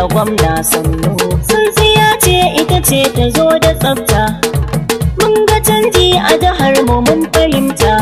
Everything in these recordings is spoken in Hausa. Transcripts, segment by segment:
bello gwamna sannu tsintsiya ce ita ce ta zo da tsafta mun ga canji a jihar mu mun fahimta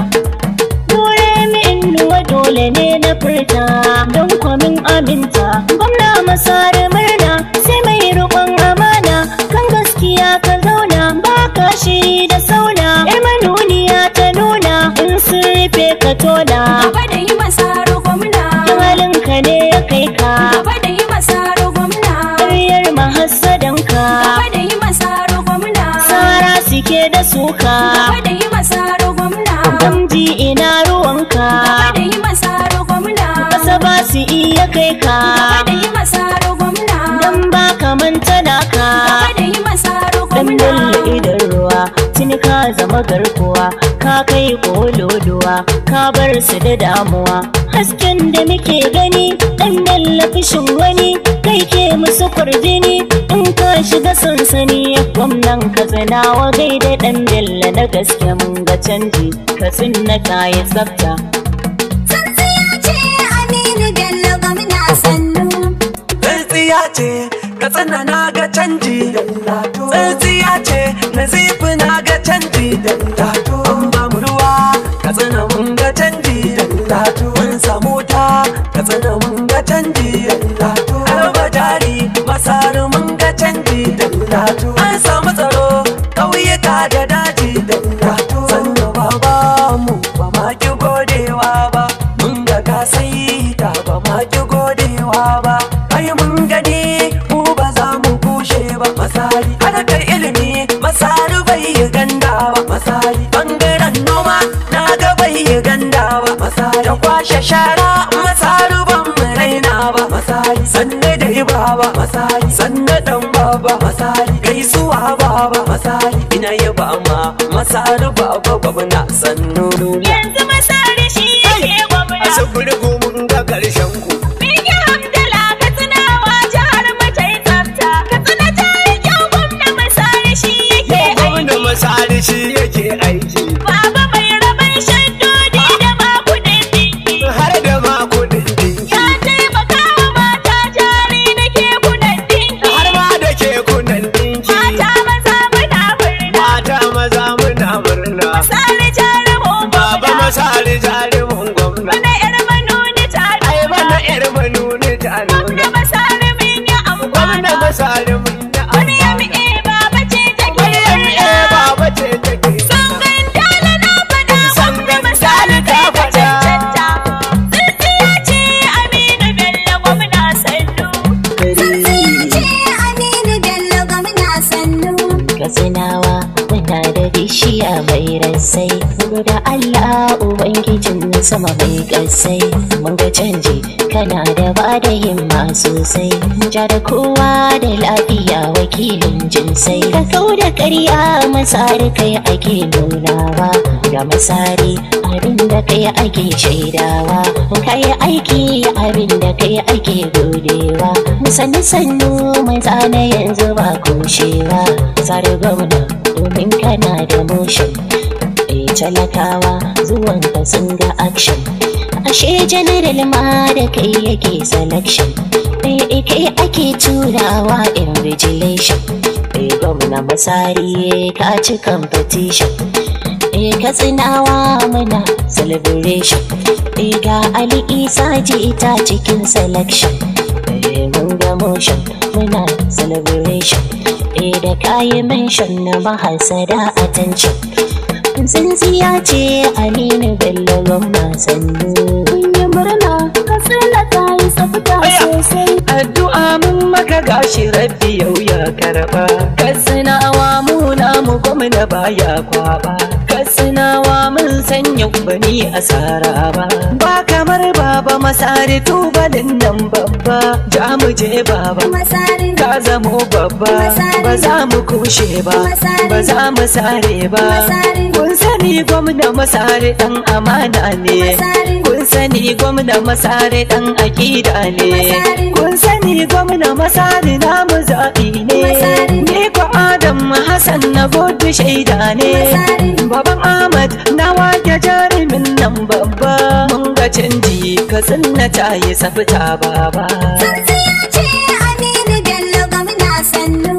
dole mi innuwa dole ne na furta don kwamin aminta gwamna masara murna sai mai rukun amana kan gaskiya ka zauna ba ka shiri da sauna yar manuniya ta nuna in sun rufe ka tona Gaba da yi masaro gwamna. halinka ne ya kai ka Gaba da yi masaro gwamna. ƙaryar mahassadanka Gaba da yi masaro gwamna. sara suke da suka Gaba da yi masaro gwamna. gamji ina ruwanka Gaba da yi masaro gwamna. kasa ba su iya kai ka Gaba da yi masaro gwamna. dan ba ka manta naka Gaba da yi masaro dan gwamna. bulle idan ruwa tuni ka zama garkuwa ka kai kololuwa ka bar su da damuwa hasken da muke gani dan fishin wani kai ke musu kurjini in ka shiga sansani gwamnan ka tsinawa gaida dan bello na gaske mun ga canji ka tsinna kayi tsafta Tsintsiya ce Aminu Bello gwamna sannu. Tsintsiya ce ka tsina na ga canji Tsintsiya ce na zifi na ga canji An ba mu ruwa ka tsina mun ga canji Mun samu ta ka tsina mun ga canji Arba jari masaru mun ga canji An samu tsaro ƙauyuka da daji Sannu baba mu ba ma ki godewa ba Mun ga ka sai ta ba ma ki godewa ba Ai mun gani mu ba za mu kushe ba Masari harkar ilimi masari bai yi ganda ba Masari bangaren noma na ga bai yi ganda ba Masari da kwashe shara masari ban mu raina ba Masari sanne da yi baba Masari sanne dan baba Masari gaisuwa baba Masari ina yaba ma masari baba gwamna sannu yanzu masari shi yake gwamna asibiri mun ga karshen ku Bigi Hamdala ka tunawa jihar mu ta yi tsafta ka tuna ta yi kyau gwamna masari shi yake gwamna aiki masari shi yake aiki Baba mai rabon shaddodi da makudin dinki har da ma kudin dinki Ya taimaka wa mata jari da kekunan dinki har ma da kekunan dinki Mata maza muna murna mata maza muna murna Masari jarumin baba gwamna masari jarumin gwamna Wani yar manuni ta ai nuna mana yar manuni ta Gwamna nuna masari mun yi gwamna amfana masari mun yi Wani ya amfana mi'e baba ce take Maryam murna. eh baba ce take Sangan dala na faɗa Sangan gwamna misali dala ta kai ka faɗa. cancanta. Tsintsiya ce Aminu Bello gwamna sannu. Tsintsiya ce Aminu Bello gwamna sannu. Katsinawa muna da bishiya mai rassai. da Allah Ubangijin sama mai ƙasai. Mun ga canji kana da ba da himma sosai. Ja da kowa da lafiya wakilin jinsai. Ka kau da ƙarya masari kai ake nunawa. Da masari abin da kai ake shaidawa. Kai aiki abin da kai ake godewa. Sannu sannu mai zane yanzu ba kushewa. Sare gwamna domin kana da motion. Eh talakawa zuwan ka sun ga action. Ashe general ma da kai yake selection. Eh kai ake turawa invigilation. Eh gwamna masari ka ci competition. Eh katsinawa muna celebration. Eh ga Ali Isa ji ta cikin selection. Eh mun ga motion muna celebration. Eh da kayi mention na mahasada attention. Tsintsiya ce Aminu Bello gwamna sannu. Mun yi murna kasar ta yi tsafta Aya. sosai. addu'a mun maka gashi rabbi yau ya karba kasinawa mu namu gwamna baya kwaba kasinawa mun sanya bani asara ba ba kamar baba masari tubalin nan babba ja mu je baba Masari. ka zamo babba ba za mu kushe ba ba za mu sare ba kun sani gwamna masare dan amana ne kun sani gwamna masare dan akida ne kun sani gwamna masare namu zaɓi ne ni ko adam hassan na gudu shaida ne baban ahmad na wake jarumin nan babba mun ga canji ka tsinna ta yi tsafta baba Tsintsiya ce Aminu sannu.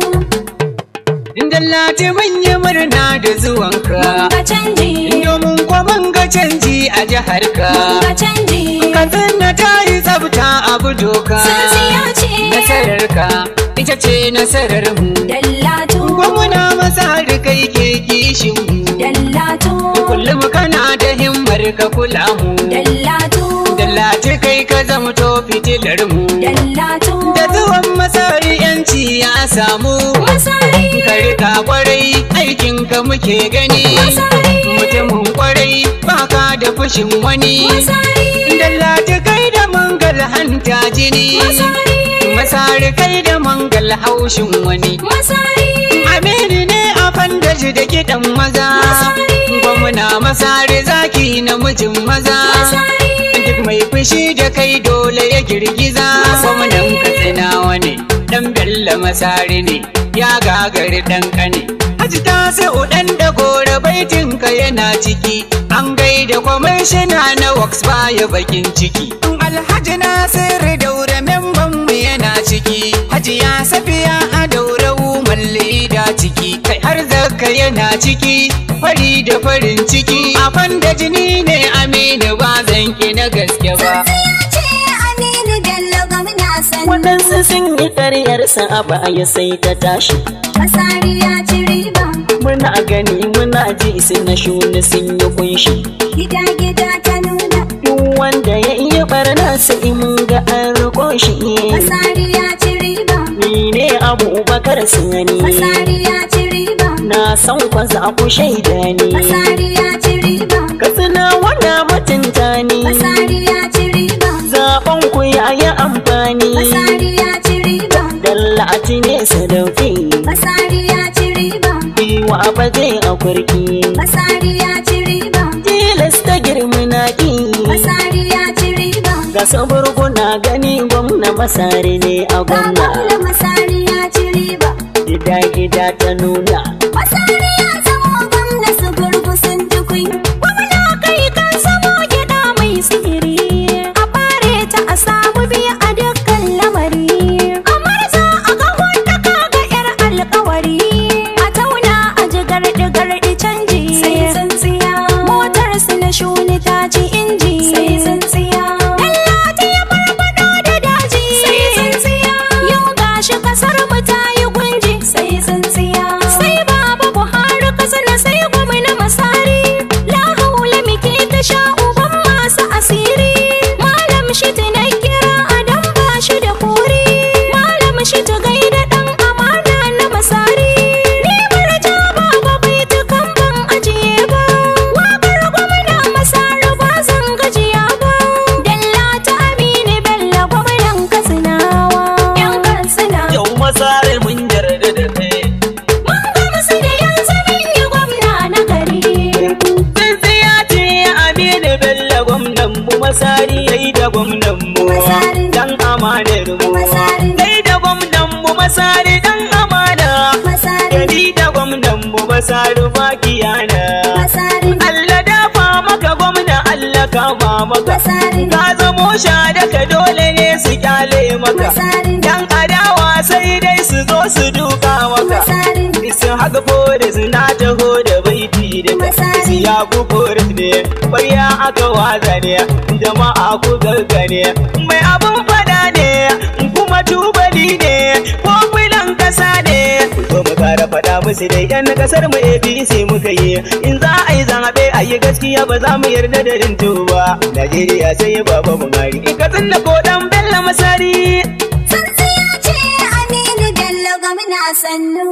Dallati mun yi murna da zuwanka. Mun ga canji, Domin kwa mun ga canji a jihar mun ka. ga canji. Katsina ta yi tsafta abu doka. Tsintsiya ce. Nasarar ka ita ce nasarar mu. Dallatu, Gwamna masa da kai ke kishin mu. dallatu, Kullum kana da himmar ka kula mu. dallatu, Dallati kai ka zamto fitilar mu. dallatu. Da zuwan masari yanci ya samu. Masari, Ka rika kwarai aikin ka muke gani. Masari. Mutumin kwarai baka da fushin wani. masari, Dallati kai da mangal hanta jini. masari, Masari kai da mangal haushin wani. masari. Aminu ne a fandaji da kiɗan maza. Masari. Gwamna masari zaki namijin maza. Masari. Duk mai fushi da kai dole ya girgiza. Gwamnan katsinawa ne, ɗan bello masari ne, ya gagari ɗan kane. Haji ta sai uɗan da gora baitinka yana ciki. An gaida kwamishina na wax baya bakin ciki. Alhaji Nasiru daura memban mu yana ciki. Haji ya safiya a daura umar leda ciki. Kai har zaka yana ciki. Fari da farin ciki. A da jini ne Aminu ba zan ki na gaske ba. Tsintsiya ce Aminu Bello gwamna sannu. Waɗansu sun yi ƙaryarsa a baya sai ta tashi. Masari ya ci riba, Muna gani muna ji su na shuni sun yi kunshi. gida-gida ta nuna. Duk wanda ya iya barna sai mun ga an riko shi. Masari ya ci riba, Ni ne Abubakar Sani. Masari ya ci riba, Na san kwa za ku shaida ni. Masari ya ci riba, Katsina wanda mutunta ni. Masari ya ci riba, Zaɓen ku ya yi amfani. Masari ya ci riba, Dallati ne sadauki. Masari ya ci riba, Iwa ba zai a kurki. Masari ya ci riba, Tilasta girma na ƙi. Masari ya ci riba. Ga saburguna gani gwamna masari ne a Ga gwamna. gwamna Masari ya ci riba, Gida gida ta nuna. Masari ya zamo gwamna su gurgusun tukui. Gwamna kai kan samo gida mai sihiri. A bare ta a samu biya a dukkan lamari. Kamar za a ga wanda ka ga yar alkawari. A tauna a ji garɗi-garɗi canji. Sai tsintsiya. Motar su na shuni ta ci inji. Sai tsintsiya. Dallati ya farfado da daji. Sai tsintsiya. Yau gashi kasar mu ta yi gunji. Sai tsintsiya. Sai baba Buhari kasana sai gwamna masari. La haula muke ta sha uban masu asiri. Malam shi na kira adam ba shi da kori. Malam shi ta gaida dan amana na masari. Ni marja baba bai tukan ban ajiye ba. Wakar gwamna masari ba zan gajiya ba. Dalla ta Aminu Bello gwamnan Katsinawa. Yan Katsina. Yau masarar mun yarda da kai. Mun gamsu da yanzu mun yi gwamna na gari. Tsintsiya ce Aminu Bello gwamnan mu masari yayi da gwamnan mu. Masari. Dan amanar mu. Masari. Yayi da gwamnan mu masari dan amana. Masari. Yayi da gwamnan mu masari makiyana. Masari. Allah dafa maka gwamna Allah kama maka. Masari. Ka zamo shadaka dole ne su kyale maka. Masari. Yan adawa sai dai su zo su duka maka. Masari. Sun haka Boris na taho da baiti da Masari. Isi ya ku Boris ne, ƙwarya aka waza ne, jama'a ku gaggane. Mai abin fada ne, kuma tubali ne, ko filan kasa ne. Zo mu kara fada musu dai yan kasar mu APC muka yi. In za a yi zaɓe a yi gaskiya ba za mu yarda da rinto ba. Najeriya sai baba Buhari. In ka tsinna ko dan Bello Masari. Tsintsiya ce Aminu Bello gwamna sannu.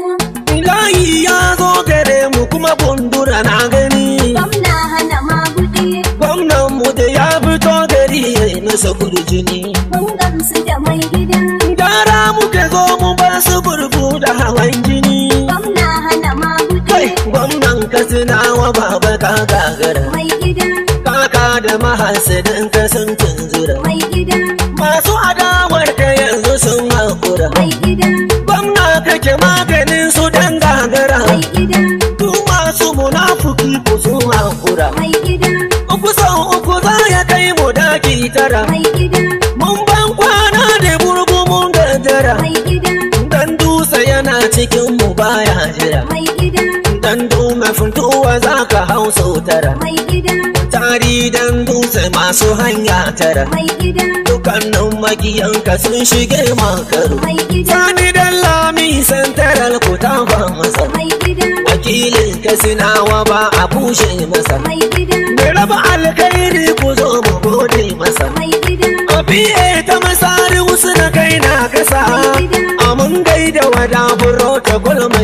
Ilahi ya zo gare mu kuma bundura na gani. Gwamna hana maguɗi. Gwamnan mu da ya fito gari ya yi masa kurjini. Mun gamsu da mai gida. Gara muka zo mu ba su burbu da hawan jini. Gwamna hana maguɗi. Kai, gwamnan Katsinawa baba ka gagara. Mai gida. Kaka da mahasadin ka sun tunzura. Mai gida. Masu adawar ka yanzu sun haƙura. Mai gida. Gwamna kake maganin su dan gagara. Mai gida. Duk masu munafuki ku sun haƙura. Mai gida. Uku sau uku za ya kai mu daki tara. Mai gida. Mun ban kwana da burgu mun gajara. Mai gida. Dan dusa ya arzikin mu baya jira mai gida dan dume funtuwa za ka hau sau tara mai gida tari dan dutse masu hanya tara mai gida dukkanin makiyanka sun shige makaru mai gida sani dan lami santaral ku ta ba masa mai gida wakilin ka sinawa ba a bushe masa mai gida mai raba alkhairi ku zo mu gode masa mai gida Abiye ta masari wasu na kai na kasa Amun gaida wada buro ta gulma